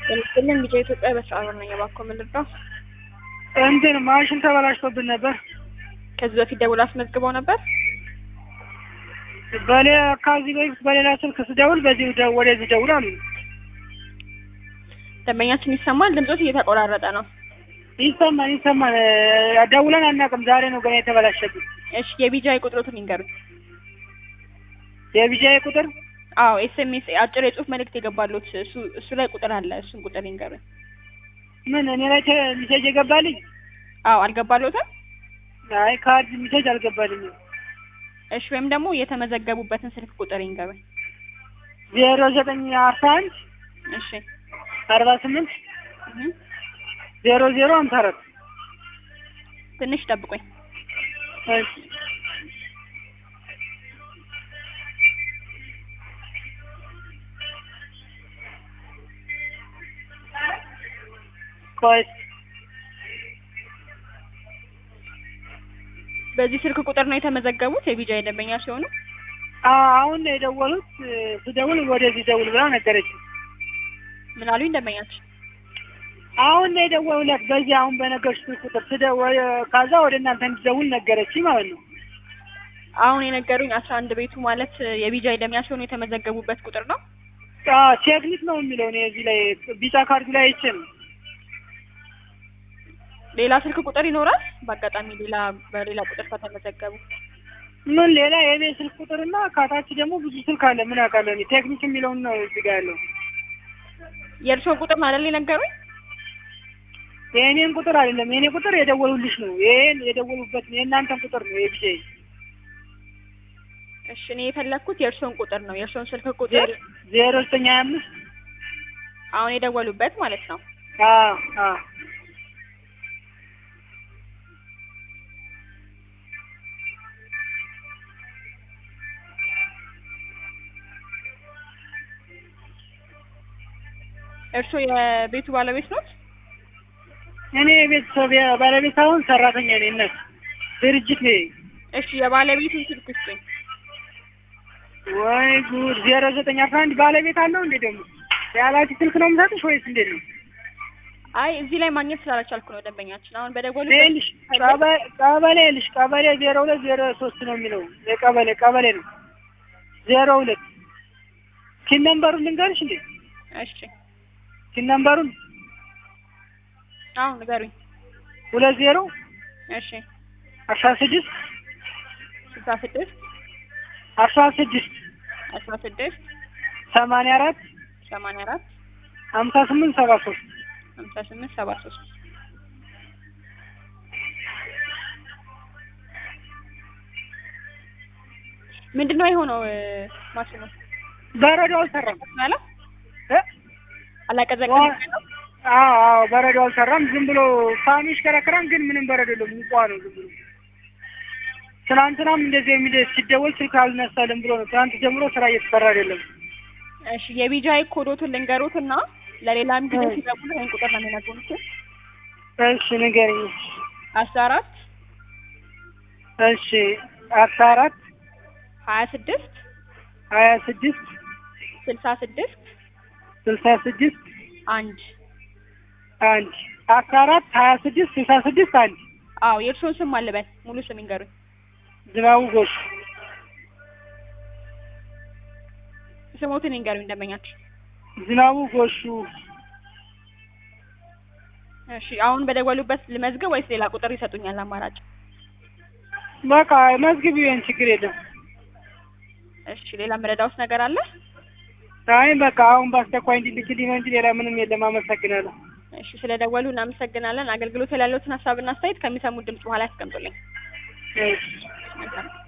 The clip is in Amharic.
በምስልን ቢጫ ኢትዮጵያ በሰዓሩ ነኝ። እባክዎ ምን ልርዳው? እንትን ማሽን ተበላሽቶብን ነበር። ከዚህ በፊት ደውል አስመዝግበው ነበር? በሌላ ከዚህ በፊት በሌላ ስልክ ስደውል በዚህ ደ- ወደዚህ ደውል አሉ። ደንበኛችን ይሰማል? ድምጾት እየተቆራረጠ ነው። ይሰማል ይሰማል። እ፣ ደውለን አናውቅም። ዛሬ ነው ገና የተበላሸብን። እሺ የቢጃይ ቁጥሮትን ይንገሩኝ። የቢጃይ ቁጥር አዎ ኤስኤምኤስ አጭር የጽሁፍ መልእክት የገባሉት እሱ እሱ ላይ ቁጥር አለ። እሱን ቁጥር ይንገሩኝ። ምን እኔ ላይ ተ- ሚሴጅ የገባልኝ? አዎ አልገባሎትም? አይ ካርድ ሚሴጅ አልገባልኝም። እሺ ወይም ደግሞ የተመዘገቡበትን ስልክ ቁጥር ይንገሩኝ። ዜሮ ዘጠኝ አስራ አንድ እሺ አርባ ስምንት እህ ዜሮ ዜሮ ሀምሳ አራት ትንሽ ጠብቁኝ። እሺ ቆይ በዚህ ስልክ ቁጥር ነው የተመዘገቡት የቢጃይ ደንበኛ ሲሆኑ? አ- አሁን ነው የደወሉት። እ፣ ስደውል ወደዚህ ደውል ብላ ነገረች። ምን አሉኝ ደንበኛችን? አሁን ነው የደወሉለት በዚህ አሁን በነገርኩት ቁጥር ስደውል ከዛ ወደ እናንተ እንድደውል ነገረች ማለት ነው። አሁን የነገሩኝ አስራ አንድ ቤቱ ማለት የቢጃይ ደንበኛ ሲሆኑ የተመዘገቡበት ቁጥር ነው። አ፣ ቴክኒክ ነው የሚለው እኔ እዚህ ላይ ቢጫ ካርዱ ላይ አይቼ ነው። ሌላ ስልክ ቁጥር ይኖራል? በአጋጣሚ ሌላ በሌላ ቁጥር ከተመዘገቡ ምን ሌላ የቤት ስልክ ቁጥርና ከታች ደግሞ ብዙ ስልክ አለ። ምን አውቃለሁ እኔ ቴክኒክ የሚለውን ነው እዚህ ጋር ያለው። የእርስዎን ቁጥር ነው አይደል የነገሩኝ? የእኔን ቁጥር አይደለም። የእኔ ቁጥር የደወሉልሽ ነው። ይሄን የደወሉበት ነው የእናንተን ቁጥር ነው የቢጄ እሺ እኔ የፈለግኩት የእርስዎን ቁጥር ነው። የእርስዎን ስልክ ቁጥር ዜሮ ዘጠኝ ሀያ አምስት አሁን የደወሉበት ማለት ነው። አዎ አዎ እርስዎ የቤቱ ባለቤት ኖት? እኔ የቤተሰብ ባለቤት አሁን ሰራተኛ ነኝ። እነት ድርጅት ነኝ። እሺ የባለቤቱን ስልክ ስጡኝ። ወይ ጉድ! ዜሮ ዘጠኝ አስራ አንድ ባለቤት አለው እንዴ? ደግሞ ያላችሁ ስልክ ነው የምሰጥሽ ወይስ እንዴት ነው? አይ እዚህ ላይ ማግኘት ስላልቻልኩ ነው ደንበኛችን አሁን በደወሉ ይኸውልሽ ቀበ- ቀበሌ ልሽ ቀበሌ ዜሮ ሁለት ዜሮ ሶስት ነው የሚለው የቀበሌ ቀበሌ ነው ዜሮ ሁለት ኪን ነምበሩን ልንገርሽ እንዴ? እሺ ኪን ነምበሩን አሁን ንገሩኝ። ሁለት ዜሮ እሺ አስራ ስድስት ስልሳ ስድስት አስራ ስድስት አስራ ስድስት ሰማንያ አራት ሰማንያ አራት ሀምሳ ስምንት ሰባ ሶስት ሀምሳ ስምንት ሰባ ሶስት ምንድን ነው የሆነው? ማሽኑ በረዶ አልሰራም ያለ እ? አላቀዘቀዘም ነው? አዎ አዎ በረዶ አልሰራም። ዝም ብሎ ፋኑ ይሽከረከራል፣ ግን ምንም በረዶ የለም። ሙቋ ነው ዝም ብሎ። ትናንትናም እንደዚህ የሚደ ሲደወል ስልክ አልነሳልም ብሎ ነው። ትናንት ጀምሮ ስራ እየተሰራ አይደለም። እሺ የቢጃይ ኮዶቱን ልንገሩትና ለሌላም ጊዜ ሲደውሉ ይሄን ቁጥር ነው የሚነግሩት። እሺ ንገረኝ። አስራ አራት እሺ አስራ አራት ሀያ ስድስት ሀያ ስድስት ስልሳ ስድስት ስልሳ ስድስት አንድ አንድ አስራ አራት ሀያ ስድስት ስልሳ ስድስት አንድ አዎ የእርስዎን ስም አልበል ሙሉ ስም ይንገሩኝ። ዝናቡ ጎሽ ስሞትን ይንገሩኝ ደንበኛችን። ዝናቡ ጎሹ እሺ አሁን በደወሉበት ልመዝግብ ወይስ ሌላ ቁጥር ይሰጡኛል አማራጭ? በቃ መዝግቢ፣ ይሄን ችግር የለም። እሺ ሌላ መረዳውስ ነገር አለ? አይ በቃ አሁን በአስቸኳይ እንዲልክልኝ ነው እንጂ ሌላ ምንም የለም። አመሰግናለሁ። እሺ ስለደወሉ እናመሰግናለን። አገልግሎት ላይ ያለዎትን ሀሳብና አስተያየት ከሚሰሙት ድምጽ በኋላ ያስቀምጡልኝ። እሺ መልካም